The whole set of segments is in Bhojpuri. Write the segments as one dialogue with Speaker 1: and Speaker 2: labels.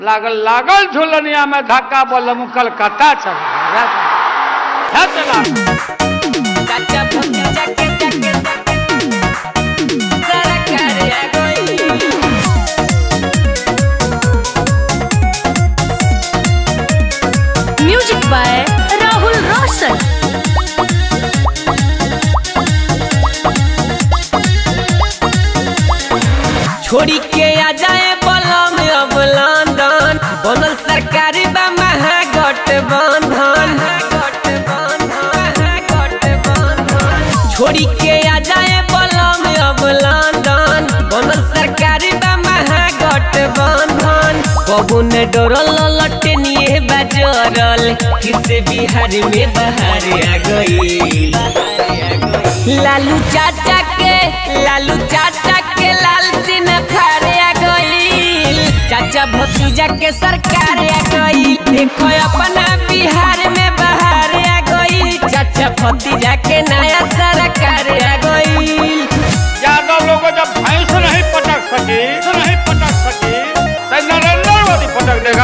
Speaker 1: लागल लागल झुलनिया में धक्का बोलम कलकत्ता चला है चला
Speaker 2: चाचा भतीजा के जाके सारा करे आ गई
Speaker 3: म्यूजिक बाय राहुल रोशन
Speaker 2: छोड़ी के आ जाए बलम अब लंदन बनल सरकारी बा महागठबंधन छोड़ी के आ जाए बलम अब लंदन बनल सरकारी बा महागठबंधन कबू ने डरल लटनिए बजरल फिर से बिहार में बाहर आ गई लालू चाचा के लालू चाचा के लाल सिंह फारे आ गईल चाचा भतीजा के सरकार आ गईल देखो अपना बिहार में बाहर आ गईल चाचा भतीजा के नया सरकार आ गईल
Speaker 1: यादव लोग जब भैंस नहीं पटक सकी तो नहीं पटक सकी तो नरेंद्र मोदी पटक देगा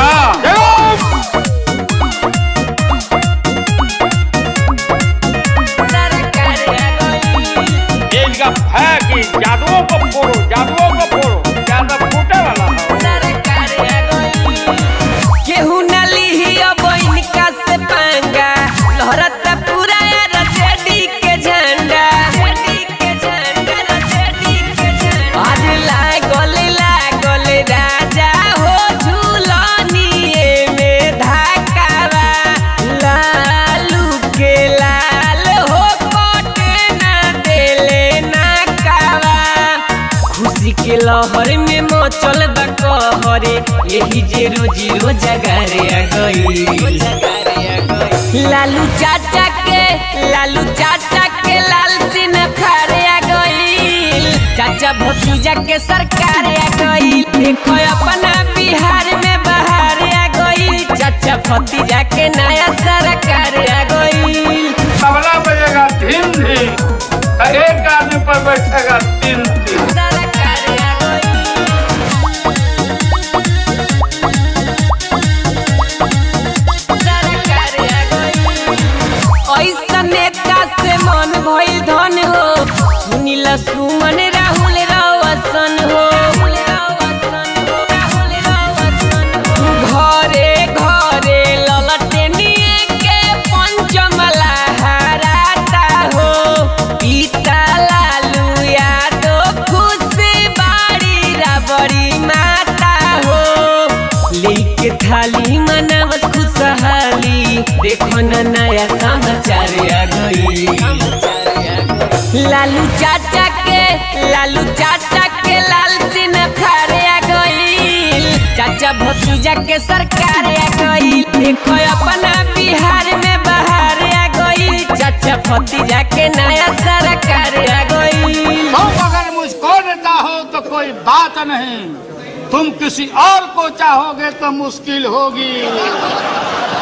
Speaker 2: सरकार आ गईल
Speaker 1: ये इनका है कि जादुओं को फोड़ो जादुओं को फोड़ो यादव फूटे वाला है
Speaker 2: सरकार आ गईल केहू न लिही अब इनका से पंगा लहरता पूरा रजेडी के झंडा रजेडी के झंडा रजेडी के झंडा आज लागल लागल राजा हो झूलनिए में धकावा लालू के लाल हो कोटे ना देले ना कावा खुशी के लहर में मचल बा कहरे यही जे रोजी रोजगार आ गई लालू चाचा के लालू चाचा के लाल सिंह फारे आ गई चाचा भतीजा के सरकार आ गई देखो अपना बिहार में बाहर आ गई चाचा भतीजा के नया सरकार आ गई
Speaker 1: तबला बजेगा धीम धीम तो एक आदमी पर बैठेगा तीन तीन
Speaker 2: सरकार आ गई ऐसा नेता से मन भइल धन हो सुनीला सुमन राहुल रवसन हो घरे घरे ललटेनिए के पंचमला हराता हो पिता लालू यादव खुशी बाड़ी राबड़ी माता हो लेके थाली मनावत खुशहाली देखो न नया समाचार आ गई लालू चाचा के लालू चाचा के लाल सिंह फारे आ गई चाचा भतीजा के सरकार आ गई देखो अपना बिहार में बाहर आ गई चाचा भतीजा के नया सरकार आ गई
Speaker 1: तुम अगर मुझको न चाहो तो कोई बात नहीं तुम किसी और को चाहोगे तो मुश्किल होगी